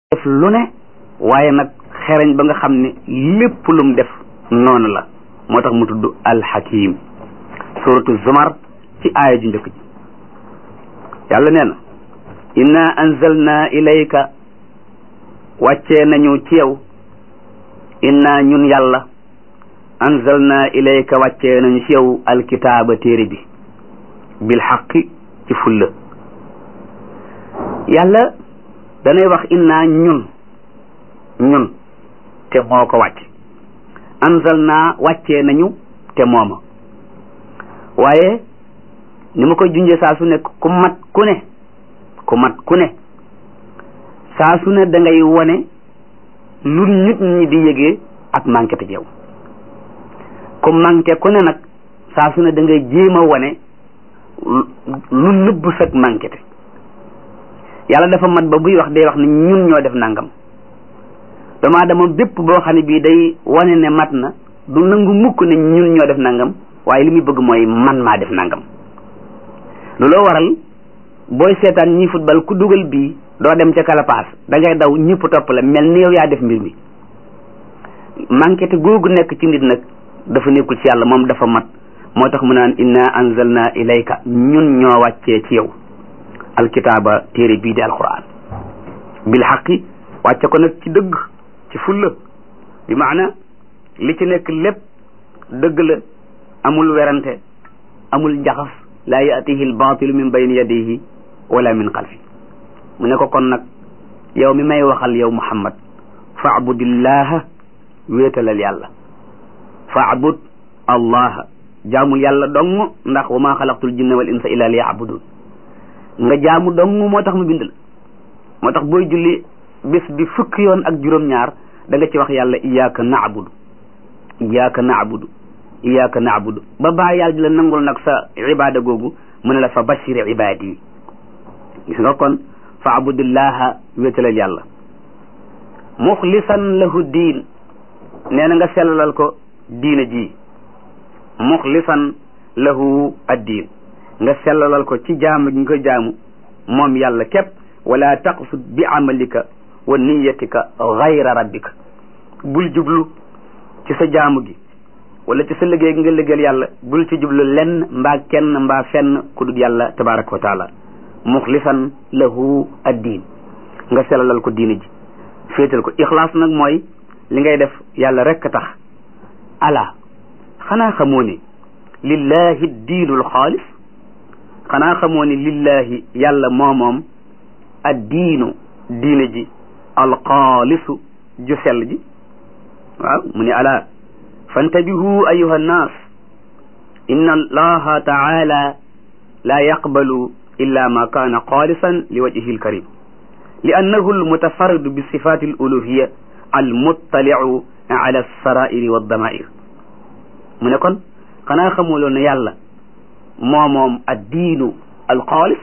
def lu ne waaye nag xereñ ba nga xam ne lépp lum def noonu la moo tax mu tudd alxakim suratu zumar ci aaya ju njëkk ji yàlla nee na inna anzalna ilayka wàccee nañu ci yow inna ñun yàlla anzalna ilayka wàccee nañu ci yow alkitaaba téere bi bil xaqi ci fulla yàlla danay wax inna ñun ñun te moo ko wàcc anzalna wàccee nañu te mooma waaye ni ma koy junjee saa su ne ku mat ku ne ku mat ku ne saa su ne da ngay wone lu nit ñi di yëgee ak manqué te yow ku manqué ku ne nag saa su ne da ngay jéem a wone lu nëbb sag manqué te yàlla dafa mat ba buy wax day wax ne ñun ñoo def nangam doomu aadama bépp boo xam ne bii day wane ne mat na du nangu mukk ne ñun ñoo def nangam waaye li muy bëgg mooy man maa def nangam looloo waral booy seetaan ñi football ku dugal bii doo dem ca kalapaas da ngay daw ñëpp topp la mel ni yow yaa def mbir mi manqué te googu nekk ci nit nag dafa nekkul ci yàlla moom dafa mat moo tax mu naan inna anzalna ilayka ñun ñoo wàccee ci yow alkitaaba téere bii di alquran bil xaqi wàcce ko nag ci dëgg ci fulla bi maana li ci nekk lépp dëgg la amul werante amul njaxas laa yaatihi albaatilu min bayni yadayhi wala min xalfi mu ne ko kon nag yow mi may waxal yow muhammad faabudillaha wéetalal yàlla faabud allaha jaamul yàlla dong ndax wa maa xalaqtul jinna wal insa illa liyabudun nga jaamu dong moo tax mu bind la moo tax booy julli bés bi fukki yoon ak juróom-ñaar da nga ci wax yàlla iyyaka na'budu iyyaka na'budu iyyaka na'budu ba baa yàlla di la nangul nag sa ibaada googu mu ne la fa bashir ibaadi yi gis nga kon fa abudillaha wéetalal yàlla muxlisan lahu diin nee na nga sellalal ko diina ji muxlisan lahu addiin nga sellalal ko ci jaamu gi nga koy jaamu moom yàlla képp wala taqsud bi amalika wa niyatika gayra rabbika bul jublu ci sa jaamu gi wala ci sa liggéey gi nga liggéeyal yàlla bul ci jublu lenn mbaa kenn mbaa fenn ku dul yàlla tabaraka wa taala muxlisan lahu addiin nga selalal ko diina ji féetal ko ixlaas nag mooy li ngay def yàlla rekk tax ala xanaa xamoo ne lillahi diinul xaalis xanaa xamoo ne lillahi yàlla moomoom addiinu diina ji alxaalisu ju sell ji waaw mu ne ala fantabihu ayuha nnaas inna allaha taala la yaqbalu illa ma kaana xaalisan li wajhihi alkarim li annahu almutafarridu bi sifati aluluhiya almuttaliu ala alsarairi waddamair mu ne kon xanaa xamuloo ne yàlla moo moom addiinu alxaalis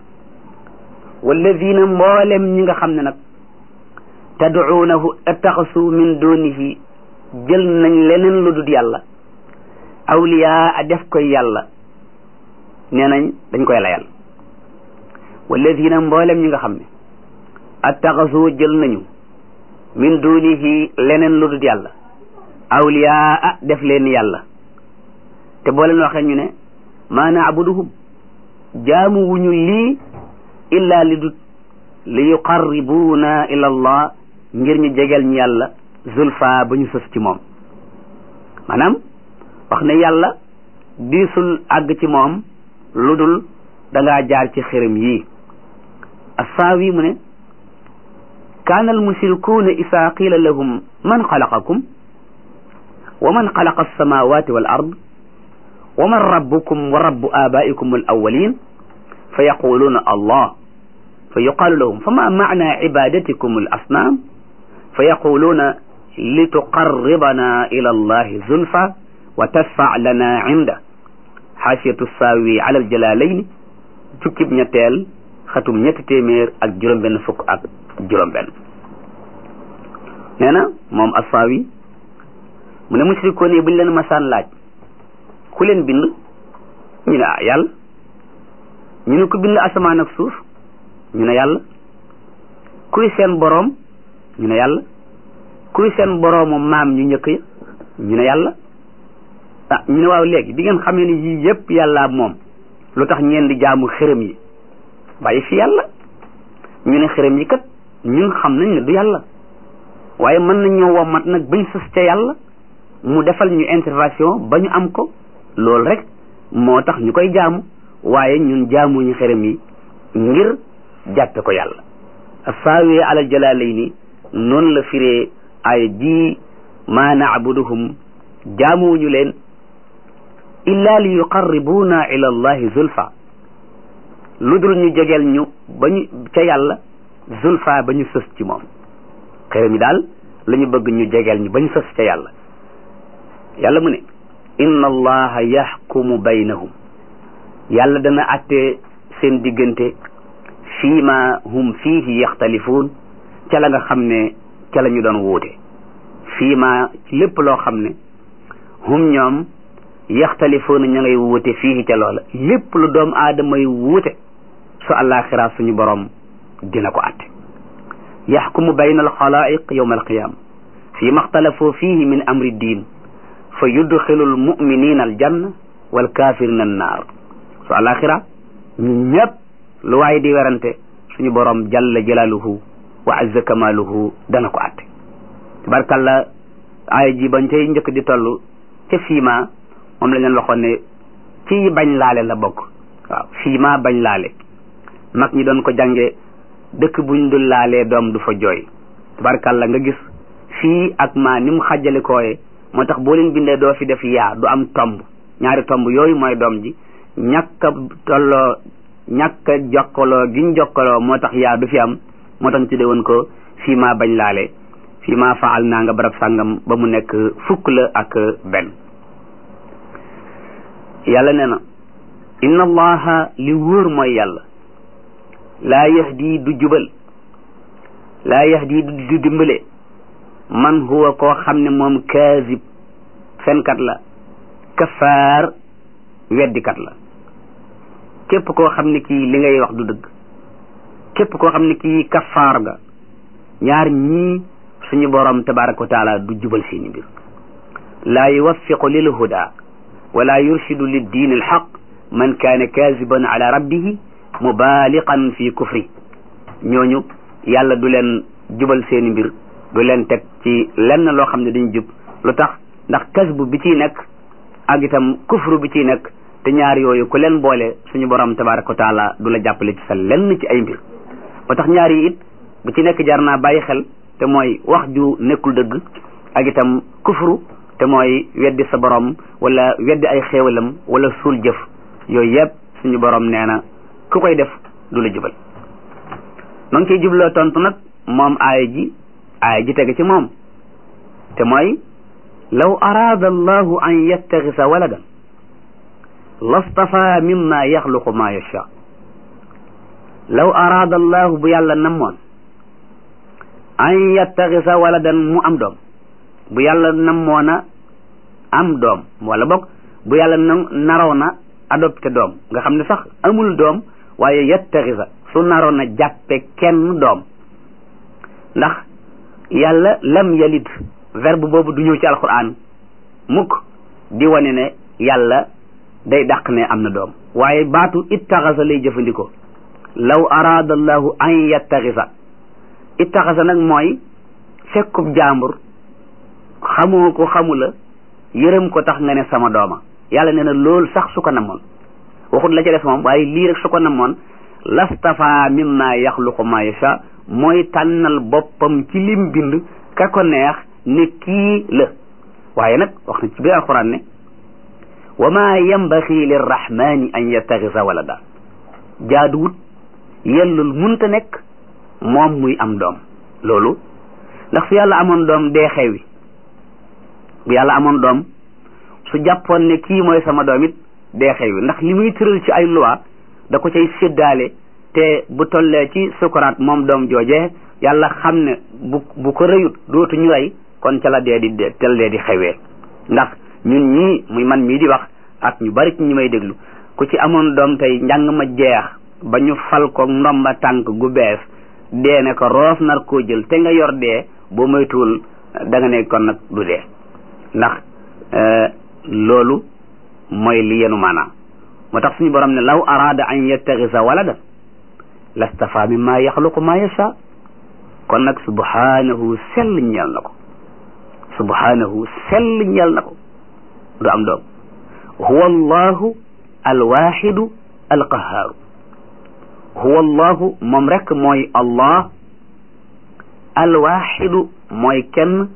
walladina mboolem ñi nga xam ne nag tadcuunahu attaxasu min dunihi jël nañ leneen lu dul yàlla awliyaa a def koy yàlla nee nañ dañ koy layal walladina mboolem ñi nga xam ne attaxasu jël nañu min dunihi leneen lu dul yàlla awliyaa a def leen yàlla te boo leen waxee ñu ne maa naabuduhum jaamu wuñu lii illa li dut li yuqarribuuna ila allah ngir ñu jegel ñu yàlla zulfa ba ñu sës ci moom maanaam wax ne yàlla diisul àgg ci moom lu dul dangaa jaar ci xërëm yii assaawi mu ne kaana almushrikuuna isaa qiila lahum man xalaqakum wa man xalaqa alsamawati wal ard wa man rabbukum wa rabbu abaikum al awalin fa yaquluuna allah fa yuqaalu lahum fa ma maana ibadatikum al asnaam fa yaquluuna li tuqarribana ila allahi zulfa wa tasfa lana inda xaasiyatu saawi ala al jalalayn jukkib ñetteel xatum ñetti téeméer ak juróom-benn fukk ak juróom-benn nee na moom assaawi mu ne mushrikoon yi buñ leen masaan laaj ku leen bind ñu ne ah yàlla ñu ne ku bind asamaan ak suuf ñu ne yàlla kuy seen boroom ñu ne yàlla kuy seen boroomu maam ñu njëkk ya ñu ne yàlla ah ñu ne waaw léegi bi ngeen xamee ni yii yépp yàlla moom lu tax ngeen di jaamu xërëm yi bàyyi fi yàlla ñu ne xërëm yi kat ñun xam nañ ne du yàlla waaye mën nañ ñoo wommat nag bañ sës ca yàlla mu defal ñu intervention ba ñu am ko loolu rek moo tax ñu koy jaamu waaye ñun jaamuñu xërëm yi ngir jàppe ko yàlla saawi alal jalaalayni noonu la firee ay ji ma naabuduhum jaamuwuñu leen illa li yuqarribuuna ila allahi zulfa lu dul ñu jegeel ñu ba ñu ca yàlla zulfa ba ñu sës ci moom xërëm yi daal la ñu bëgg ñu jegeel ñu ba ñu sës ca yàlla yàlla mu ne inna allaha yaxkumu baynahum yàlla dana àtte seen diggante fii ma hum fiihi yaxtalifuun ca la nga xam ne ca la ñu doon wuute fii ma lépp loo xam ne hum ñoom yaxtalifuuna ña ngay wuute fii ca loola lépp lu doom aadama yi wuute su àllaaxira suñu borom dina ko àtte yaxkumu bayna alxalaa'iq yawma alqiyaama fii ma xtalafoo fiihi min amri diin fa yudxilu almuminina aljanna walkaafirina annaar su àllaaxira ñu ñëpp lu waay di werante suñu borom jalla jalaaluhu wa azza kamaaluhu dana ko àtte tabarkalla aaya ji bañ cay njëkk di toll ca fiima moom la leen waxoon ne ci bañ laale la bokk waaw fiima bañ laale mag ñi doon ko jànge dëkk buñ dul laalee doom du fa jooy tabarkalla nga gis fii ak maa ni mu xàjjale kooye moo tax boo leen bindee doo fi def yaa du am tomb ñaari tomb yooyu mooy doom ji ñàkk a tolloo ñàkk a jokkaloo giñ jokkaloo moo tax yaa du fi am moo tax ñu tuddee woon ko fii maa bañ laale fii maa faal naa nga barab sàngam ba mu nekk fukk la ak benn yàlla nee na inna allaha li wóor mooy yàlla laa yahdi du jubal laa yahdi du dimbale man huwa koo xam ne moom kaazib fenkat la kafaar weddikat la képp koo xam ne kii li ngay wax du dëgg képp koo xam ne kii kafaar nga ñaar ñii suñu borom tabaraka wa taala du jubal seeni mbir laa yuwaffiqu lil huda wala yurshidu lid diin al xaq man kaane kaziban ala rabbihi mubaaliqan fi kufri ñooñu yàlla du leen jubal seeni mbir du leen teg ci lenn loo xam ne dañu jub lu tax ndax kasbu bi ciy nekk ak itam kufru bi ciy nekk te ñaar yooyu ku leen boole suñu borom tabaraka wa taala du la jàppale ci sa lenn ci ay mbir ba tax ñaar yi it bu ci nekk jar naa bàyyi xel te mooy wax ju nekkul dëgg ak itam kufru te mooy weddi sa borom wala weddi ay xéewalam wala suul jëf yooyu yëpp suñu borom nee na ku koy def du la jubal ma ngi ciy jubloo tontu nag moom aaya ji aaya ji tege ci moom te mooy law araada allahu an yattaxisa waladan lastafa mimma yaxluqu ma yasha law araada allahu bu yàlla namoon an yattaxisa waladan mu am doom bu yàlla namoona am doom wala boog bu yàlla na naroon na adopté doom nga xam ne sax amul doom waaye yattaxisa su naroon na jàppe kenn doom ndax yàlla lam yalid verbe boobu du ñëw ci alquran mukk di wane ne yàlla day dàq ne am na doom waaye baatu ittaxasa lay jëfandikoo law araada allahu an yattaxisa ittaxasa nag mooy fekkub jaambur xamoo ko xamula yërëm ko tax nga ne sama dooma yàlla nee na loolu sax su ko namoon waxut la ca des moom waaye lii rek su ko namoon lastafa mimma yaxluqu ma yasha mooy tànnal boppam ci lim bind ka ko neex ne kii la waaye nag wax na ci biir alquran ne wa ma yambaxi lirrahmani an yattaxisa walada jaaduwut yellul munta nekk moom muy am doom loolu ndax su yàlla amoon doom dee xewi bu yàlla amoon doom su jàppoon ne kii mooy sama doom it dee xewi ndax li muy tëral ci ay loi da ko cay séddaale te bu tollee ci sukuraat moom doom joojee yàlla xam ne bu bu ko rëyut dootu ñu rey kon ca la dee di tel dee di xewee ndax ñun ñii muy man mii di wax ak ñu bari ci ñi may déglu ku ci amoon doom tey njàng ma jeex ba ñu fal ko ndomba tànk gu bees dee ne ko roof nar koo jël te nga yor dee boo moytuwul da nga ne kon nag du dee ndax loolu mooy li yenu maanaam moo tax suñu borom ne law araada an yattaxisa walada lastafa mimma yaxluqu ma yasha kon nag subhanahu sell ñeel na ko subhanahu sell ñeel na ko du am doom huwa allahu alwaxidu alqahaaru huwa allahu moom rek mooy allah alwaxidu mooy kenn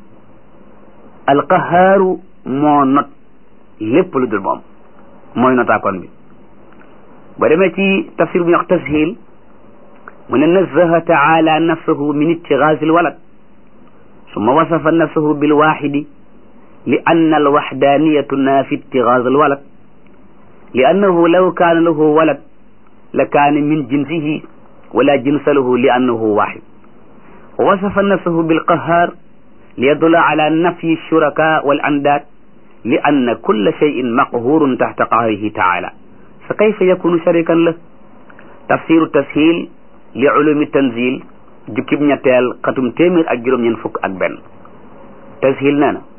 alqahaaru moo not lépp lu dul moom mooy notaakoon bi ba demee ci tafsir bu ñuy wax tashil mu ne nazaha taala nafsahu min ittigaasi alwalad summa wasafa nafsahu bilwaxidi li anna alwaxdaniyatu tunaafi ittigaas alwalad li annahu law kaana lahu walad la kaana min jinsihi wala jinsa lahu li annahu waxid wa wasafa nafsahu bilqahaar li yadulla ala nafyi alshuraka wal andaad li anna kulla cheyin maqhurun taxta qahrihi taala fa kayfa yakunu sharikan la tafsiru tashil li ulumi tanzil jukkib ñetteel xatum téeméer ak juróom-ñeent fukk ak benn tashil nee na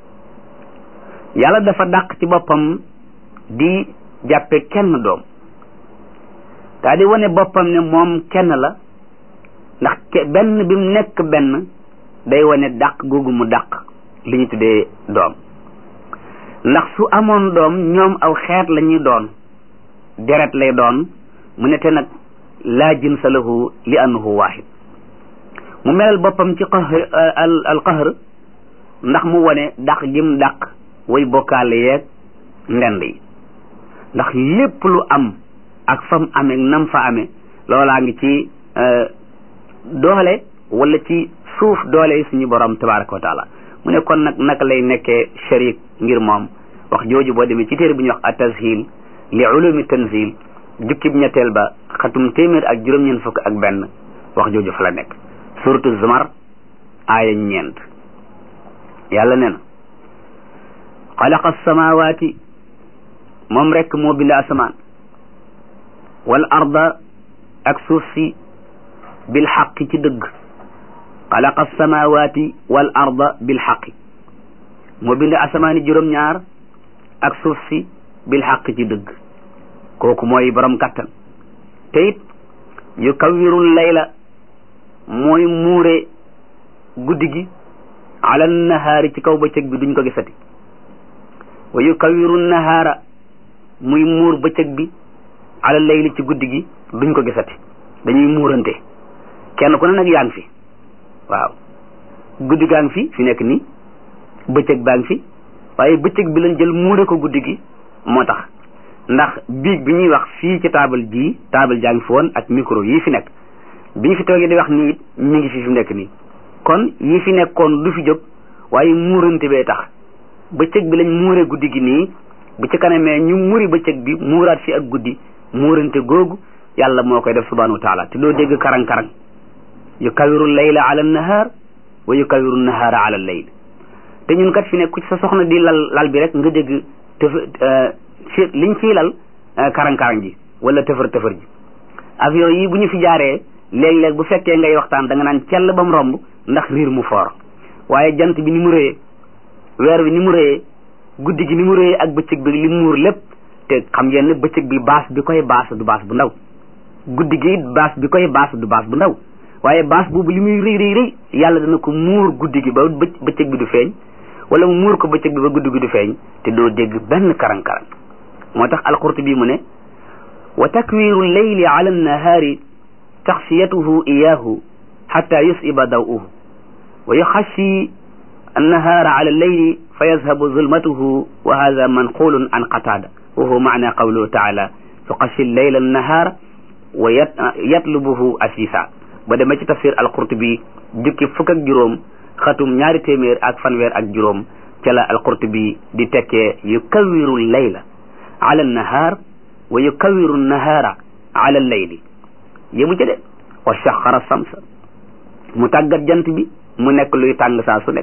yàlla dafa dàq ci boppam di jàppe kenn doom daa di wane boppam ne moom kenn la ndax benn bi mu nekk benn day wane dàq googu mu dàq li ñu tuddee doom ndax su amoon doom ñoom aw xeet la ñuy doon deret lay doon mu ne te nag laa jinsa lahu li annahu waahid mu melal boppam ci qahr al al qahr ndax mu wane dàq gim dàq way bokkaale yeeg ndend yi ndax lépp lu am ak fam amee nam fa amee loolaa ngi ci doole wala ci suuf doole yi suñu borom tabaraka wa taala mu ne kon nag naka lay nekkee sharik ngir moom wax jooju boo demee ci téere bu ñuy wax at-tashil li ulumi tanzil jukkib ñetteel ba xatum téeméer ak juróom-ñeent fukk ak benn wax jooju fa la nekk suratu zumar aaya ñeent yàlla nee na xalaqa samawati moom rekk moo bind asamaan wal arda ak suuf si bil xaqi ci dëgg xalaqa samawati wal arda bil xaqi moo bind asamaani juróom-ñaar ak suuf si bil xaq ci dëgg kooku mooy borom kattan te it yu kawirul layla mooy muure guddi gi ala nahaari ci kaw bëccëg bi duñ ko gisati wa yu kawiru nahaara muy muur bëccëg bi ala layli ci guddi gi duñ ko gisati dañuy muurante kenn ku ne nag yaa ngi fi waaw guddi gaa ngi fi fi nekk nii bëccëg baa ngi fi waaye bëccëg bi lañ jël muure ko guddi gi moo tax ndax biig bi ñuy wax fii ci taabal jii taabal jaa ngi fi woon ak micro yii fi nekk bi ñu fi toogee di wax nii it mi ngi fi fi nekk nii kon yi fi nekkoon du fi jóg waaye muurante bee tax bëccëg bi lañ muure guddi gi nii bu ci kanamee ñu muri bëccëg bi muuraat fi ak guddi muurante googu yàlla moo koy def subhanahu wa taala te doo dégg karang-karang yu kawiru layla ala nahaar wa yu kawiru nahaara ala layl te ñun kat fi nekk ku ci sa soxna di lal lal bi rek nga dégg tëf ci liñ ciy lal karang-karang ji wala tëfër-tëfër ji avion yi bu ñu fi jaaree léeg-léeg bu fekkee ngay waxtaan da nga naan cell ba mu romb ndax riir mu foor waaye jant bi ni mu rëyee weer bi ni mu rëyee guddi gi ni mu rëyee ak bëccëg bi li muur lépp te xam ngeen ne bëccëg bi baas bi koy baas du baas bu ndaw guddi gi baas bi koy baas du baas bu ndaw waaye baas boobu li muy rëy rëy rëy yàlla dana ko muur guddi gi ba bëccëg bi du feeñ wala mu muur ko bëccëg bi ba guddi gi du feeñ te doo dégg benn karang-karang moo tax alqurtubi mu ne wa takwiru leyli ala annahaari taxsiyatuhu iyahu xata yusiba daw'uhu wa yuxashi annahaara ala alleyli fa yazhabu zulmatuhu wa hada manqulun an qatada wa huwa maana qawluhu taala yuxashi leyla annahaara wa yatlubuhu asisa ba demee ci tafsir alqurtubi jukki fukk ak juróom xatum ñaari téeméer ak fanweer ak juróom ca la alqurtubi di tekkee yukawiru layla ala nahaar wa yukawiru nahaara ala layli yëmu ca de wa saxara samsa mu tàggat jant bi mu nekk luy tàng saa su nekk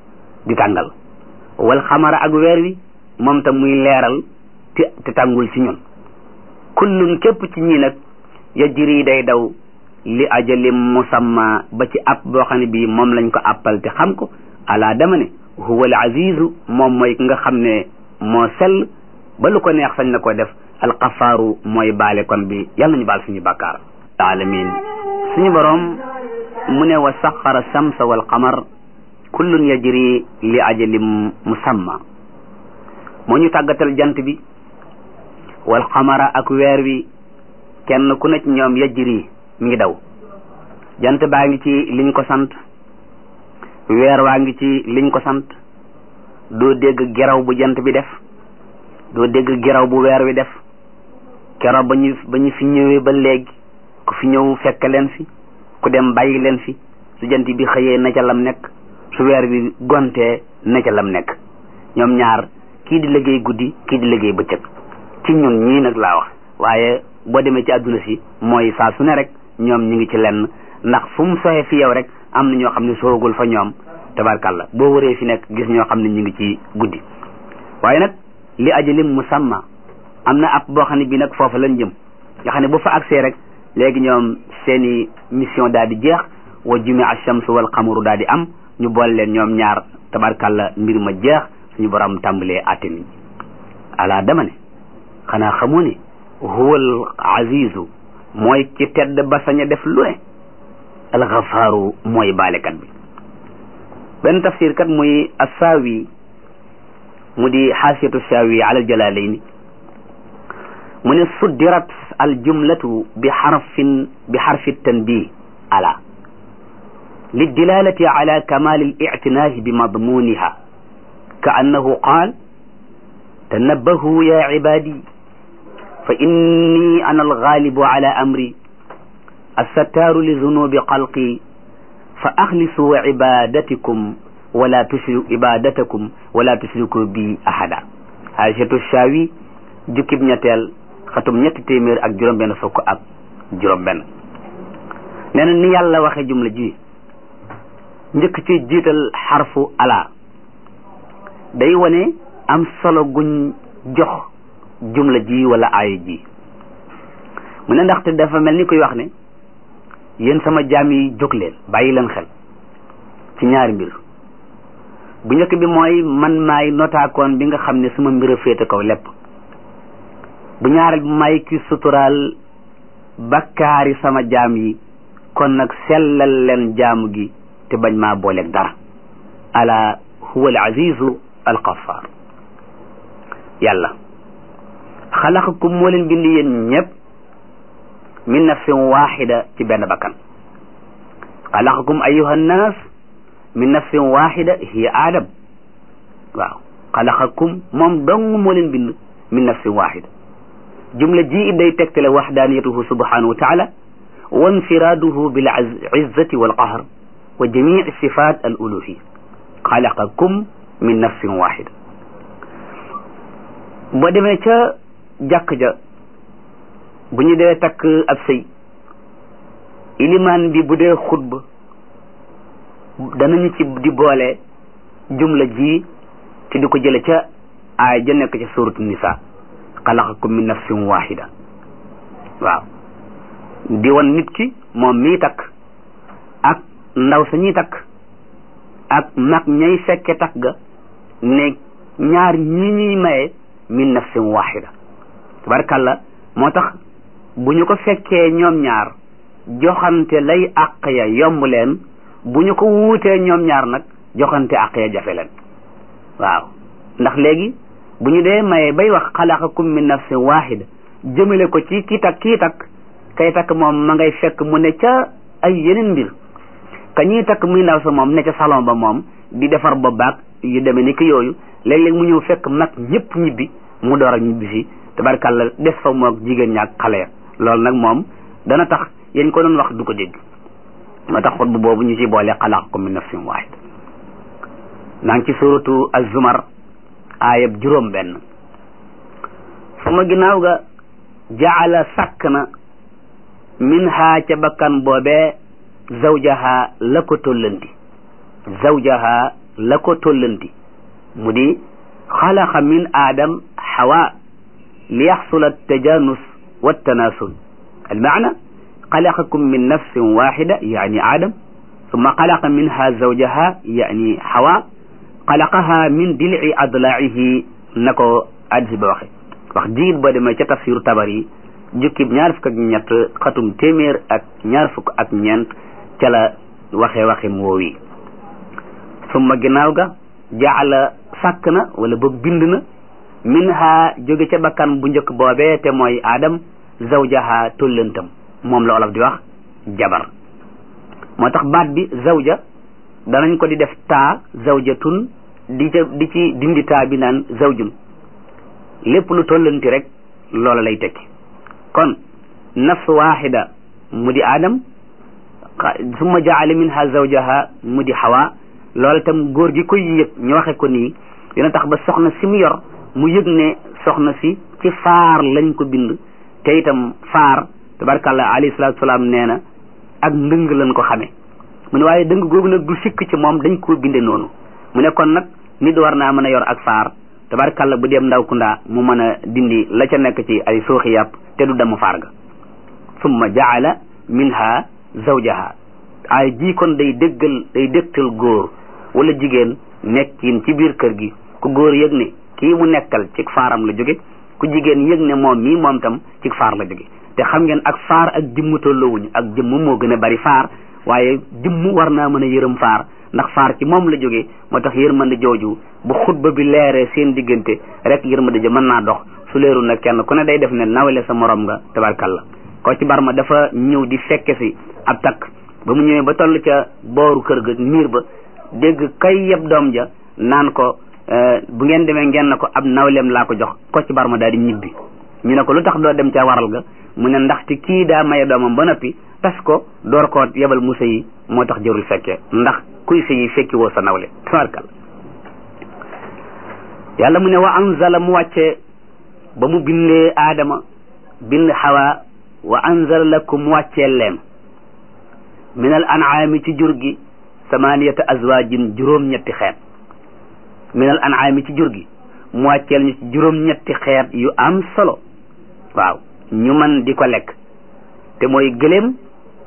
di tàngal wal xamara ak weer wi moom tam muy leeral te te tàngul ci ñun kullun képp ci ñi nag yajri day daw li ajalim musamma ba ci app boo xam ne bii moom lañ ko appal te xam ko ala dama ne huwa al azizu moom mooy nga xam ne moo sell ba lu ko neex sañ na ko def alxafaaru mooy baale kon bi yàlla nañu baal suñu bàkkaar alamin suñu boroom mu ne wa saxara samsa wal qamar kullun yajri li ajalim musamma moo ñu tàggatal jant bi wal qamara ak weer wi kenn ku nekk ñoom yajri mi ngi daw jant baa ngi ci liñ ko sant weer waa ngi ci liñ ko sant doo dégg geraw bu jant bi def doo dégg geraw bu weer wi def keroog ba ñu ba ñu fi ñëwee ba léegi ku fi ñëw fekk leen fi ku dem bàyyi leen fi su jant bi xëyee na ca lam nekk su weer bi gontee na ca lam nekk ñoom ñaar kii di liggéey guddi kii di liggéey bëccëg ci ñun ñii nag laa wax waaye boo demee ci àdduna si mooy saa su ne rek ñoom ñu ngi ci lenn ndax fu mu soxee fi yow rek am na ñoo xam ne soogul fa ñoom tabarkàlla boo wëree fi nekk gis ñoo xam ne ñu ngi ci guddi waaye nag li ajalim musamma am na app boo xam ne bii nag foofa lañ jëm nga xam ne bu fa agsee rek léegi ñoom seeni mission daal di jeex wa jumi ash-shamsu wal qamaru daal di am ñu boole leen ñoom ñaar tabarkàlla mbir ma jeex suñu borom tàmbalee àtte nit ñi ala dama ne xanaa xamoo ne huwal azizu mooy ci tedd ba sañ a def lu ne alxafaaru mooy baalekat bi benn tafsir kat muy assaawi mu di xaasiyatu saawi ala aljalaalayni mu ne suddirat aljumlatu bi xarfin bi xarfi tanbih ala للدلالة على كمال الاعتناء بمضمونها كأنه قال تنبهوا يا عبادي فإني أنا الغالب على أمري الستار لذنوب خلقي فأخلصوا عبادتكم ولا تشركوا عبادتكم ولا تشركوا بي أحدا عائشة الشاوي جكب ñetteel xatum ñetti téeméer ak juróom benn fukk ak juróom benn nee na ni yàlla waxe jumla ji njëkk ci jiital xarfu ala day wane am solo guñ jox jumla ji wala aaya ji mu ne ndaxte dafa mel ni koy wax ne yéen sama jaam yi jóg leen bàyyi leen xel ci ñaari mbir bu njëkk bi mooy man maay notaakoon bi nga xam ne sama mbir a féete kaw lépp bu ñaareel bi may ki suturaal bakkaari sama jaam yi kon nag sellal leen jaamu gi te bañ maa booleeg dara ala huwa al azizu al qaffar yàlla xalaqakum moo leen bind yéen ñëpp min nafsin waxida ci benn bakkan xalaqakum ayuha nnaas min nafsin waxida hiya aadam waaw xalaqakum moom dong moo leen bind min nafsin waxida jumla ji day tegtale waxdaaniyatuhu subhanahu wa taala wa infiraaduhu bil izzati wal qahr wa jamii sifat al uluhiya xalaqakum min nafsin waxida boo demee ca jàkk ja bu ñu dee takk ab sëy ilimaan bi bu dee xutba danañu ci di boole jumla ji te di ko jële ca aay ja nekk ca suratu nisa xalaqakum min nafsin waxida waaw di wan nit ki moom mii takk ak ndaw sa ñuy takk ak mag ñay fekke takk ga ne ñaar ñi ñuy maye min nafsin waxida tabarkàlla moo tax bu ñu ko fekkee ñoom ñaar joxante lay àq ya yomb leen bu ñu ko wuutee ñoom ñaar nag joxante àq ya jafe leen waaw ndax léegi bu ñu dee maye bay wax xalaqakum min nafsin waxida jëmale ko ci ki takk kii takk kay takk moom ma ngay fekk mu ne ca ay yeneen mbir ka ñuy takk muy ndaw sa moom ne ca salon ba moom di defar ba baag yu demee ni ki yooyu léeg-léeg mu ñëw fekk mag ñëpp ñibbi mu door a ñibbi si tabarkàlla des fa moog jigéen ñaak xale ya loolu nag moom dana tax yéen ko doon wax du ko dégg moo tax xutba boobu ñu ci boole xalaqakum min nafsin waahida naa ngi ci suratu az-zumar aayab juróom benn suma ginnaaw ga jaala sàkk na min haa ca bakkan boobee zawjaha la ko tollanti zawjaha la ko tollanti mu di xalaqa min aadam xawa li yaxsula tajanus والتناسل المعنى xalaqakum min nafsin waxida yaani aadam summa xalaqa minha zawjaha yaani xawa xalaqaha min dilci adlaihi na ko addis ba waxe wax jiit boo demee ca tafsiru tabar yi jukkib ñaar fukk ak ñett xatum téeméer ak ñaar fukk ak ñeent ca la waxee waxin woowi summa ginnaaw ga jaala sàkk na wala boog bind na minha jóge ca bakkan bu njëkk boobee te mooy aadam zawjaha tollantam moom la olof di wax jabar moo tax baat bi zawja danañ ko di def taa zawjatun di ca di ci dindi taa bi naan zawjun lépp lu tollanti rek loola lay tekki kon nafs waxida mu di aadam summa jaala minha zawjaha mu di xawa loola tam góor gi koy yëg ñu waxe ko nii dina tax ba soxna si mu yor mu yëg ne soxna si ci faar lañ ko bind te itam faar tabarkàllah alayhi salaatu salaam nee na ak ndëng lañ ko xamee mu ne waaye dëng googu nag du sikk ci moom dañ koo binde noonu mu ne kon nag nit war naa mën a yor ak faar tabarkàllah bu dem ndaw kundaa mu mën a dindi la ca nekk ci ay sooxi yàpp te du damm faar ga summa jaala minha zawjaha ay ji kon day déggal day dégtal góor wala jigéen nekkin ci biir kër gi ku góor yëg ne kii mu nekkal ci faaram la jóge ku jigéen yëg ne moom mii moom tam ci faar la jóge te xam ngeen ak faar ak jëmm tolloowuñu ak jëmm moo gën a bari faar waaye jëmm war naa mën a yërëm faar ndax faar ci moom la jóge moo tax yërmande jooju bu xutba bi leeree seen diggante rek yërmande ja mën naa dox su leeru nag kenn ku ne day def ne nawle sa morom nga tabarkalla ko ci barma dafa ñëw di fekke si ab takk ba mu ñëwee ba toll ca booru kër ga miir ba dégg kay yeb doom ja naan ko bu ngeen demee ngeen na ko ab nawleem laa ko jox ko ci barma daal di ñibbi ñu ne ko lu tax doo dem ca waral ga mu ne ndaxte kii daa maye doomam ba noppi tas ko door koo yebal mu sëyi moo tax jërul fekkee ndax kuy sëyi fekki woo sa nawle tabarkal yàlla mu ne wa anzala mu wàcce ba mu bindee aadama bind xawa wa anzala lakum mu wàccee leen min al an'aami ci jur gi samaniyata azwaajin juróom-ñetti xeet min al an'aami ci jur gi mu wàcceel ñu ci juróom-ñetti xeet yu am solo waaw ñu mën di ko lekk te mooy gëléem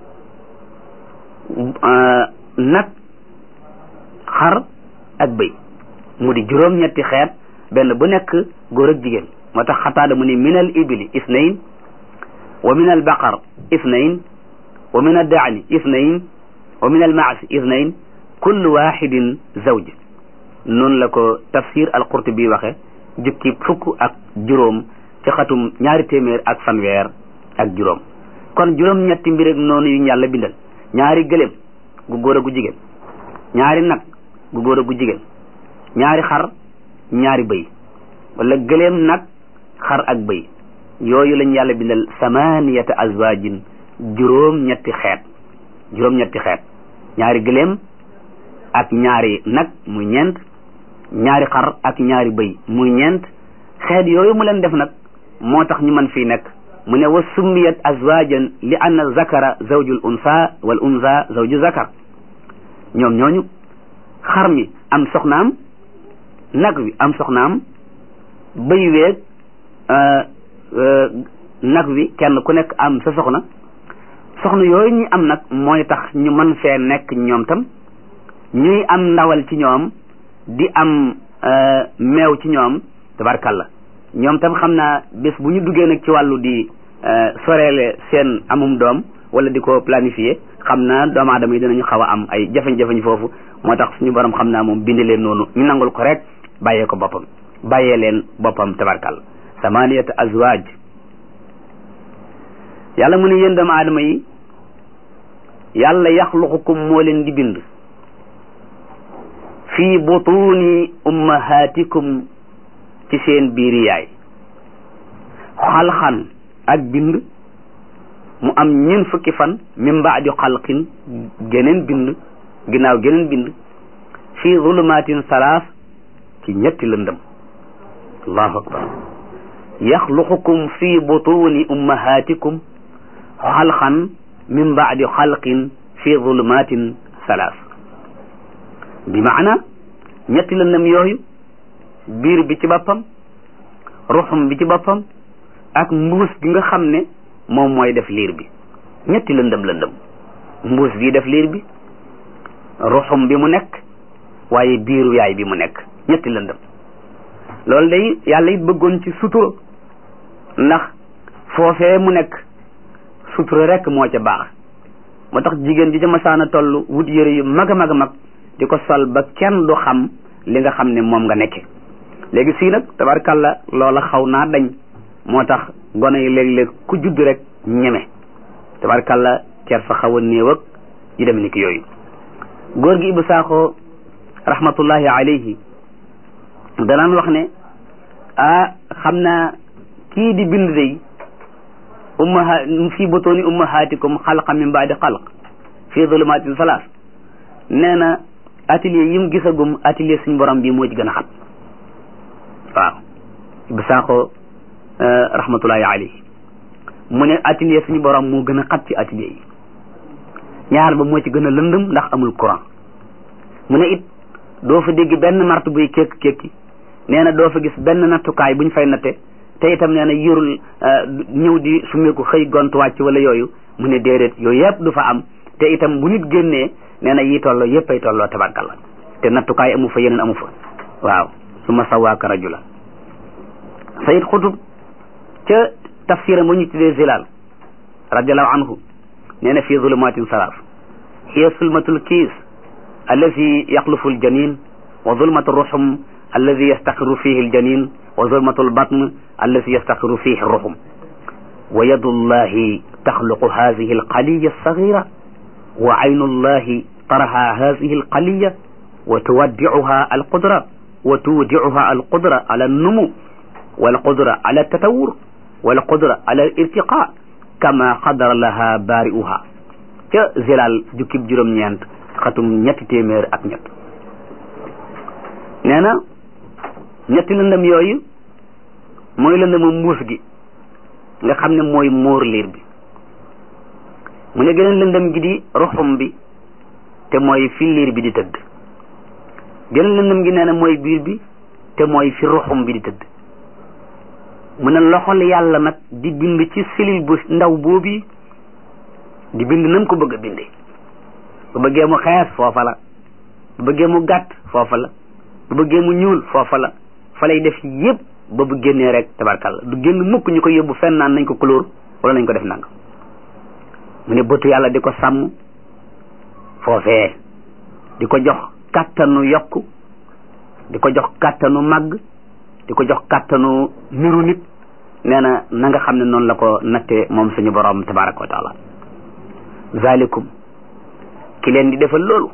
nag xar ak bëy mu di juróom-ñetti xeet benn bu nekk góor ak jigéen moo tax xataada mu ni min al ibili isnayn wa min al baqar isnayn wa min al daani isnayn wa min al maasi isnayn kullu waxidin zawj noonu la ko tafsir al qurtubi waxe jukki fukk ak juróom ci xatum ñaari téeméer ak fanweer ak juróom kon juróom-ñetti mbir ak noonu yu ñu yàlla bindal ñaari gëléem gu góor a gu jigéen ñaari nag gu góor a gu jigéen ñaari xar ñaari bëy wala gëléem nag xar ak bëy yooyu lañ yàlla bindal samaniyata azwajin juróom-ñetti xeet juróom-ñetti xeet ñaari gëléem ak ñaari nag muy ñeent ñaari xar ak ñaari bëy muy ñeent xeet yooyu mu leen def nag moo tax ñu mën fii nekk mu ne wa summiyat azwajan li anna zakara zawjul unsa wal unsa zawju zakar ñoom ñooñu xar mi am soxnaam nag wi am soxnaam bëy weeg nag wi kenn ku nekk am sa soxna soxna yooyu ñu am nag mooy tax ñu mën fee nekk ñoom tam ñuy am ndawal ci ñoom di am meew ci ñoom tabarkalla ñoom tam xam naa bés bu ñu duggee nag ci wàllu di soreele seen amum doom wala di ko planifier xam naa doomu aadama yi dinañu xaw a am ay jafe-jafe foofu moo tax suñu borom xam naa moom bind leen noonu ñu nangul ko rek bàyyee ko boppam bàyyee leen boppam tabarkalla samaniyata azwaaj yàlla mu ne yéen doomu aadama yi yàlla yaxluqukum moo leen di bind fii butuni ummahatikum ci seen biiri yaay xalxan ak bind mu am ñeen fukki fan min baadi xalqin geneen bind ginnaaw geneen bind fii zulumatin salaas ci ñetti lëndëm allahu akbar yaxluqukum fi butuni ummahatikum xalqan min baadi xalqin fi zulumatin salaas bi maana ñetti lëndëm yooyu biir bi ci boppam ruxum bi ci boppam ak mbuus bi nga xam ne moom mooy def liir bi ñetti lëndëm lëndëm mbuus bii def liir bi ruxum bi mu nekk waaye biiru yaay bi mu nekk ñetti lëndëm loolu day yàlla it bëggoon ci sutura ndax foofee mu nekk sutura rek moo ca baax moo tax jigéen ji ca masaana toll wut yëre yu mag a mag a mag di ko sol ba kenn du xam li nga xam ne moom nga nekke léegi sii nag tabarkalla loola xaw naa dañ moo tax gone yi léeg-léeg ku judd rek ñeme tabarkalla cer fa xaw a néew ak yu dem ni ki yooyu góor gi Ibou Sakho rahmatullahi alayhi danaan wax ne ah xam naa kii di bind day ummaha fii butuuni ummahatikum xalqa min baadi xalq fii zulumatin salaas nee na atelier yi mu gisagum atelier suñ borom bi moo ci gën a xat waaw Ibou Sakho rahmatullahi alayhi mu ne atelier suñu borom moo gën a xat ci atelier yi ñaar ba moo ci gën a lëndëm ndax amul courant mu ne it doo fa dégg benn mart buy kékk kékki nee na doo fa gis benn nattukaay buñ fay natte te itam nee na yorul ñëw di sumeeku xëy gont wàcc wala yooyu mu ne déedéet yooyu yëpp du fa am te itam bu nit génnee nee na yi tolloo yëpp ay tolloo tabarkalla te nattukaay amu fa yeneen amu fa waaw su ma sawaaka rajula sayid xutub ca tafsira mu ñu tuddee zilal radiallahu anhu nee na fii zulumatin salaas hiya sulmatul kiis allazi yaxlufu aljanin wa zulmatu ruxum allazi yastaqiru fihi aljanin wa zulmatu albatn allazi yastaqiru fihi ruxum wa yadu llahi taxluqu hadihi alqaliya alsagira wa aynu llahi taraha hadihi alqaliya wa tuwaddicuha alqudra wa tuwdicuha alqudra ala alnumu walqudra ala altatawur walqudra ala alirtiqa kama qadara laha baari'uha ca zilal jukkib juróom-ñeent xatum ñetti téeméer ak ñett nee na ñetti lëndëm yooyu mooy lëndëmu mbuus gi nga xam ne mooy móor liir bi mu ne geneen lëndëm gi di ruxum bi te mooy fi liir bi di tëdd geneen lëndëm gi nee na mooy biir bi te mooy fi ruxum bi di tëdd mu ne loxol yàlla nag di bind ci silil bu ndaw boobi di bind nam ko bëgg a bindee bu bëggee mu xees foofa la bu bëggee mu gàtt foofa la bu bëggee mu ñuul foofa la fa lay def yépp ba bu génnee rek tabarkalla du génn mukk ñu ko yóbbu fenn naan nañ ko couleur wala nañ ko def nang mu ne bëtu yàlla di ko sàmm foofee di ko jox kàttanu yokk di ko jox kàttanu màgg di ko jox kàttanu niru nit nee na na nga xam ne noonu la ko nattee moom suñu borom tabaraka wa taala zalikum ki leen di defal loolu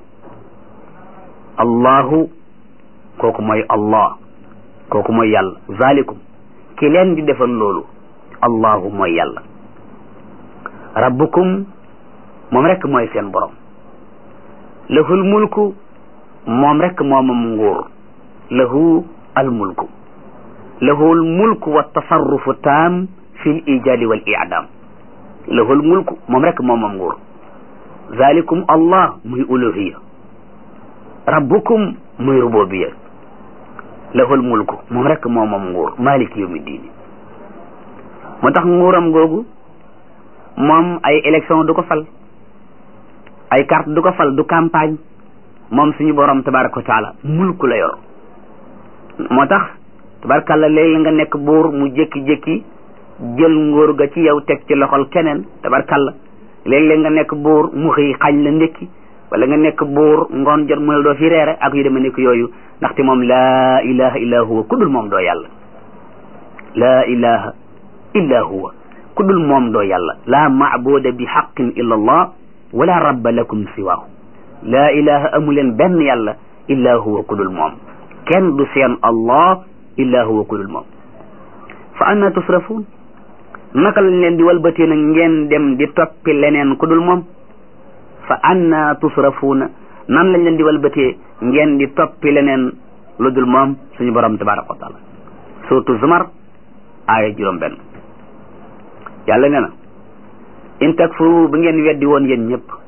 allahu kooku mooy allah kooku mooy yàlla zalikum ki leen di defal loolu allahu mooy yàlla rabbukum moom rek mooy seen borom lahul mulku moom rek moomam nguur lahu al mulku lahu al mulku wa tasarrufu taam fi l ijadi wal i'dam lahu al mulku moom rek moomam nguur zalikum allah muy uluhiya rabbukum muy rububiya lahul mulku moom rek moomam nguur malik yawmi diini moo tax nguuram googu moom ay élection du ko fal ay carte du ko fal du campagne moom suñu borom tabaraka wa taala mulku la yor moo tax tabarakàlla léegi nga nekk buur mu jékki-jékki jël nguur ga ci yow teg ci loxol keneen tabarakàlla léeg-léeg nga nekk buur mu xëy xañ la ndékki wala nga nekk buur ngoon jot mu ne doo fi reere ak yu deme nekk yooyu ndaxte moom laa ilaha illa huwa ku dul moom doo yàlla laa ilaha illa huwa ku dul moom doo yàlla laa maabuda bi xaqin illa allah wala rabba lakum siwaahu laa ilaha amuleen benn yàlla illa huwa ku dul moom kenn du seen allah illa huwa ku dul moom fa anna tusrafuun naka lañ leen di walbatee nag ngeen dem di toppi leneen ku dul moom fa anna tusrafuuna nan lañ leen di walbatee ngeen di toppi leneen lu dul moom suñu borom tabaraka wa taala surtout zumar aaya juróom benn yàlla nee na in takfuru bu ngeen weddi woon yéen ñëpp